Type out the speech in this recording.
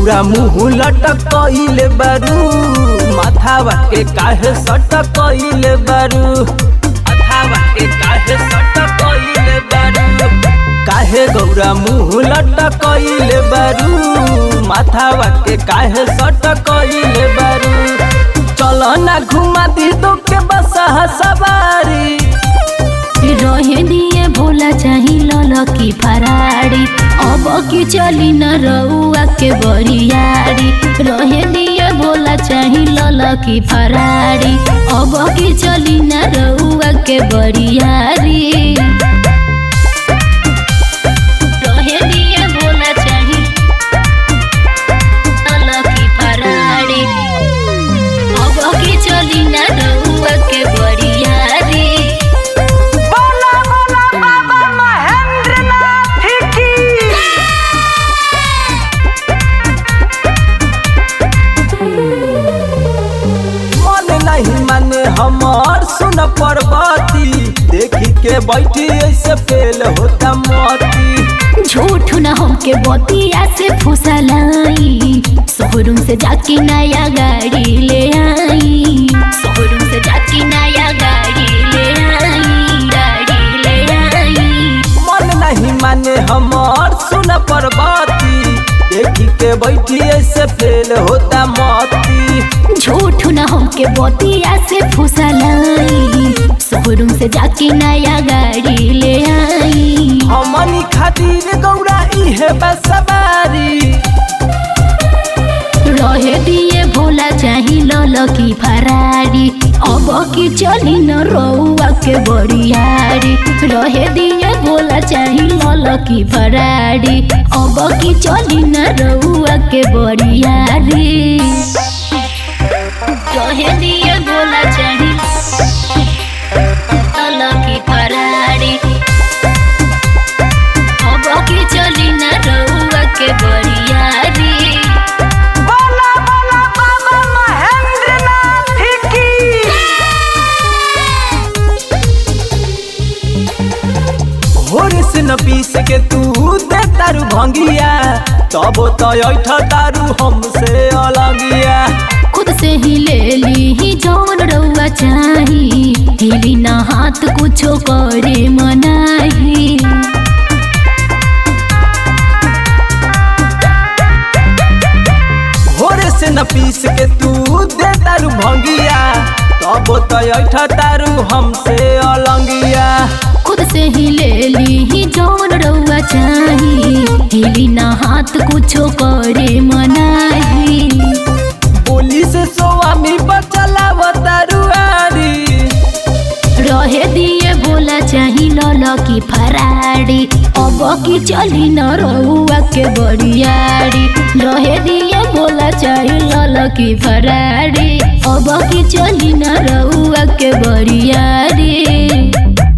गौरा मुँह लटकइले बारू माथावा के काहे सटकइले बारू माथावा के काहे सटकइले बारू काहे गौरा मुँह लटकइले बारू माथावा के काहे सटकइले बारू चल ना घुमा दी दो के बसा सवारी रहे दिए भोला चाही लल की फराड़ी अब की चली न रउआ के बरियारी रहे दिए भोला चाही लल की फराड़ी अब की चली न रउआ के बरियारी रहे दिए भोला चाही लल की फराड़ी अब की चली न रउआ के बरियारी बोला बोला बाबा महेंद्रनाथ की मन नहीं माने हमर सुन पर्वती देखी के बैठी ऐसे फेल होता मोती झूठ न हमके बतिया से फुसलाई शोरूम से जाके नया गाड़ी ले आई शोरूम से जाके नया गाड़ी ले आई गाड़ी ले आई मन नहीं माने हमर सुन पर्वती देखी के बैठी ऐसे फेल होता मोती झूठ न हमके बतिया से फुसलाई शोरूम से जाके नया गाड़ी ले आई हमनी खातिर गौरा इहे बसवारी रहे दिए भोला चाही लल की फरारी अब की चली न रउआ के बरियारी रहे दिए भोला चाही लल की फरारी अब की चली न रउआ के बरियारी रहे दिए भोला चाही लल की फरारी अब की चली न रउआ के बरियारी बोला बोला बाबा महेंद्रनाथ की होर से न पीस के तू दे तारू भंगिया तब तो ऐठ तारू हमसे अलगिया खुद से ही ले ली ही जौन रउआ चाही हिली ना हाथ कुछो करे मनाही होर से न पीस के तू दे तारू भंगिया तब तो ऐठ तारू हमसे अलगिया खुद से ही ले ली ही जौन रउआ चाही हिली ना हाथ कुछो करे मनाही बोली से स्वामी बचलाव तारू आरी रहे दिए बोला चाही लल की फराड़ी अब की चली न रउआ के बरियारी रहे दिए बोला चाही लल की फराड़ी अब की चली न रउआ के बरियारी